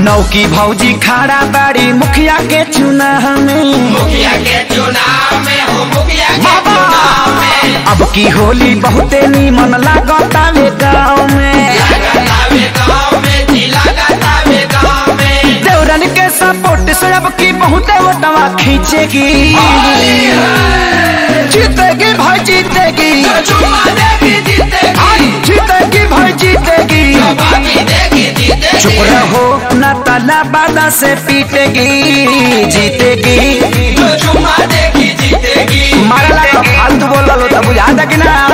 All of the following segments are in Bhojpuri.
नौकी भौजी खड़ा बाड़ी मुखिया के चुनाव में मुखिया के चुनाव में हो मुखिया के बाबा! चुनाव में अब की होली बहुते नीमन लागतावे गाँव में लगातावे गाँव में जी लगातावे गाँव में देवरन के सपोर्ट से अब की बहुते वोटवा खींचेगी जीतेगी भाई जीतेगी जो चुम्मा देगी जीतेगी जीतेगी भाई जीतेगी बाकी देगी जीतेगी चुप रहो न तला बादा से पीटेगी जीतेगी जो चुम्मा देगी जीतेगी मारा लगा फालतू बोल लो तो बुझा था कि ना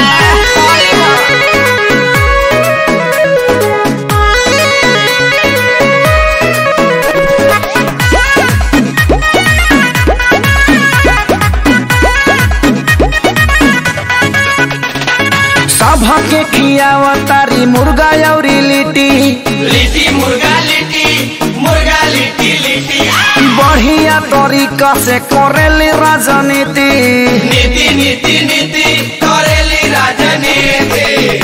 सभा के खियावा तारी मुर्गा और लिट्टी लिट्टी मुर्गा लिट्टी मुर्गा लिट्टी लिट्टी बढ़िया तरीका से करेली राजनीति नीति नीति नीति करेली राजनीति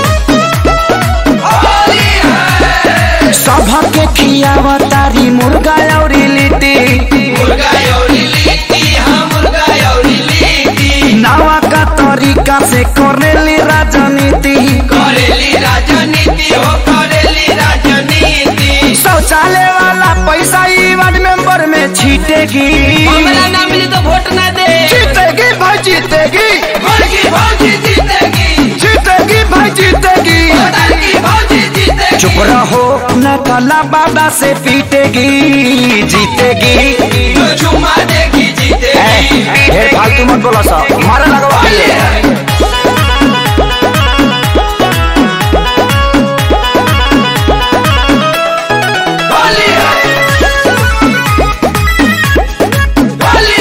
होली है सभा के खियावा तारी मुर्गा और लिट्टी मुर्गा यौरी लिट्टी हाँ मुर्गा यौरी लिट्टी नवा का तरीका से करेली राजनीति करेली राजनीति हो करेली राजनीति शौचालय वाला पैसा ई वार्ड मेंबर में छीटेगी हमरा ना मिली तो वोट ना दे जीतेगी भाई जीतेगी भौजी भौजी जीतेगी जीतेगी भाई जीतेगी भोटर की भौजी जीतेगी चुप रहो न कला बाबा से पीटेगी जीतेगी जो चुम्मा देगी जीतेगी ढेर फालतू मत बोला सा मारा लगवा होली है होली है होली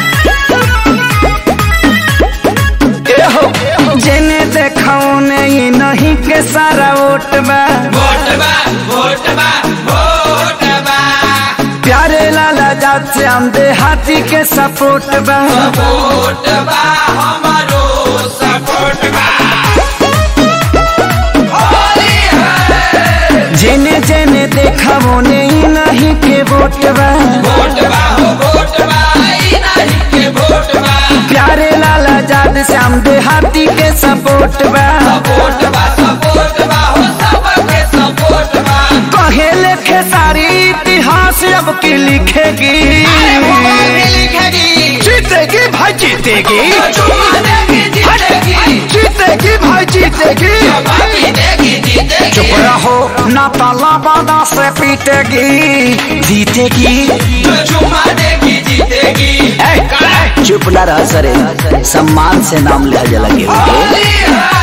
है जेने देखो नहीं नहीं के सारा वोट बा वोट बा वोट बा वोट बा प्यारे लाला जात से हम हाथी के सपोर्ट बा सपोर्ट बा हमारो सपोर्ट बा होली है जेने जेने देखा वो नहीं नहीं के वोट बा वोट बा हो वोट बा ई नहीं के वोट बा प्यारे लाला जात से हम हाथी के सपोर्ट बा सपोर्ट बा सपोर्ट बा हो सबके सपोर्ट बा कहे लिखे सारी इतिहास अब की लिखेगी अरे वो भी लिखेगी जीतेगी भाई जीतेगी जो चुम्मा देगी जीतेगी जीतेगी भाई जीतेगी जो बाकी देगी जीतेगी चुप रहो ना ताला बादा से पीटेगी जीतेगी जो चुम्मा देगी जीतेगी चुप न रह सरे सम्मान से नाम लिया लगे होली है